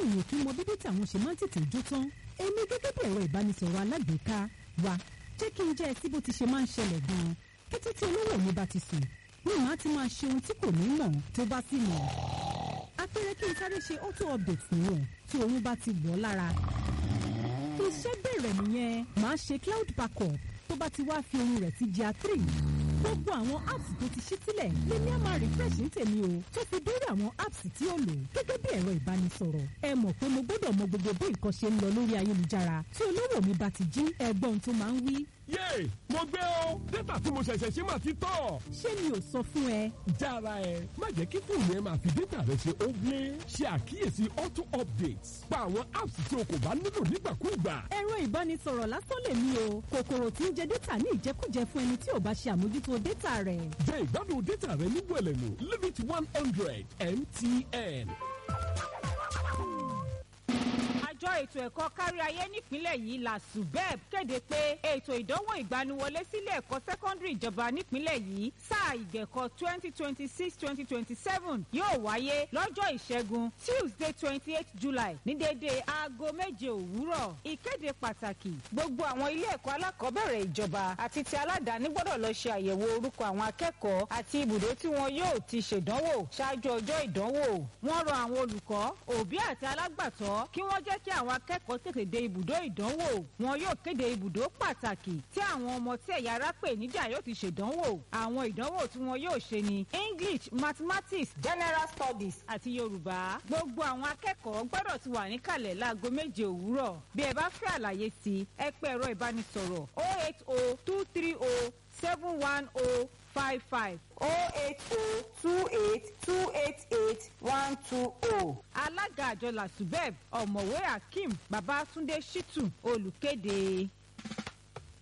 èèyàn kí mọ bí dátà wọn ṣe máa ń tètè jó tán èmi gẹ́gẹ́ bí ẹ̀rọ ìbánisọ̀rọ̀ alágbèéká wa jẹ́ kí n jẹ́ ẹ sí bó ti ṣe máa ń ṣẹlẹ̀ gan-an kété tí olówó mi bá ti sùn ní màá ti máa ṣe ohun tí kò ní mọ̀ tó bá sì mọ̀ apẹ̀rẹ̀ kí n sáré ṣe auto update nìyẹn tí oyún bá ti wọ̀ lára iṣẹ́ bẹ̀rẹ̀ nìyẹn màá ṣe cloud backup tó bá ti wá fi ohun rẹ̀ sí GIA three gbogbo àwọn apps tó ti ṣí sílẹ̀ lèmi á máa refresh ní tèmi o tó fi dórí àwọn apps tí ó lò gẹ́gẹ́ bí ẹ̀rọ ìbánisọ̀rọ̀ ẹ mọ̀ pé mo gbọ́dọ̀ mọ gbogbo bí nǹkan ṣe ń lọ lórí ayélujára tí olówó mi bá ti jí ẹgbọ́n tó máa ń wí. yéè mo gbé o dátà tí mo ṣẹ̀ṣẹ̀ ṣe máa ti tọ̀. ṣé mi ò sọ fún ẹ. jára ẹ má jẹ́ kí fóònù ẹ máa fi dátà rẹ ṣe ogle ṣe àkíyèsí auto updates pa àwọn apps tí o kò bá nílò nígbàkúùgbà. ẹ̀rọ ìbánisọ̀rọ̀ lásán lèmi o kòkòrò tí ń jẹ dátà ní ìjẹkújẹ fún ẹni tí ò bá ṣe àmójútó dátà rẹ̀. jẹ ìgbádùn dátà rẹ ní wẹ̀lẹ̀mú limit one hundred mtn. àjọ ètò ẹ̀kọ́ kárí ayé nípínlẹ̀ yìí la subeb kéde pé ètò ìdánwò ìgbaniwọlé sílé ẹ̀kọ́ sẹ́kọ́ndìrì ìjọba nípínlẹ̀ yìí sáà ìgbẹ̀kọ́ twenty twenty six twenty twenty seven yóò wáyé lọ́jọ́ ìṣẹ́gun tuesday twenty eight july ní déédéé aago méje òwúrọ̀ ìkéde pàtàkì gbogbo àwọn ilé ẹ̀kọ́ alákọ̀ọ́bẹ̀rẹ̀ ìjọba àti ti aládàáni gbọ́dọ̀ lọ ṣe àyẹ̀wò orúkọ àwọn akẹ́kọ̀ọ́ àti ibùdó tí wọn yóò ti ṣèdánwò ṣáájú ọjọ́ ìdánwò wọ́n rọ àwọn olùkọ́ òbí àti alágbàtọ́ kí wọ́n jẹ́ kí àwọn akẹ́kọ̀ọ́ tètè dé ibùdó ìdánwò wọn yóò kéde ibùdó pàtàkì tí àwọn ọmọ tí ẹ̀yà ara pè níjà yóò ti ṣèdánwò àwọn ìdánwò tí wọn yóò ṣe ní english mathematics general studies àti yorùbá gbogbo àwọn akẹ́kọ̀ọ́ gbọ́dọ̀ ti wà níkàlẹ̀ láago méje òwúrọ̀ bí ẹ bá fẹ́ àlàyé sí i ẹ pé ẹ̀rọ ìbánisọ̀rọ̀ oh eight oh two three oh seven one oh five five oh eight oh two eight two eight eight one two oh. alága àjọ làṣùbẹ́ẹ̀b ọ̀mọ̀wé akeem babatunde shitu olùkéde.